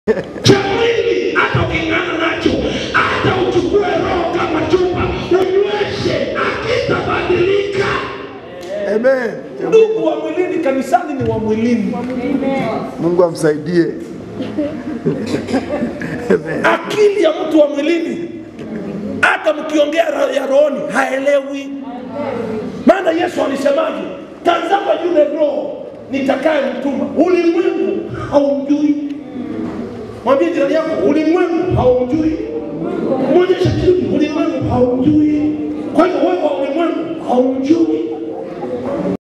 cha mwili, hata uking'ana nacho, hata uchukue roho kama chupa unyweshe, akitabadilika. Amen. Ndugu wa mwilini kanisani ni wa mwilini, Mungu amsaidie. akili ya mtu wa mwilini, hata mkiongea ro- ya rohoni haelewi. Maana Yesu alisemaje? Tazama yule roho nitakaye mtuma, ulimwengu haumjui. Mwambie jirani yako, ulimwengu haumjui. Mwonyeshe kitu, ulimwengu haumjui. Kwa hiyo wewe wa ulimwengu haumjui.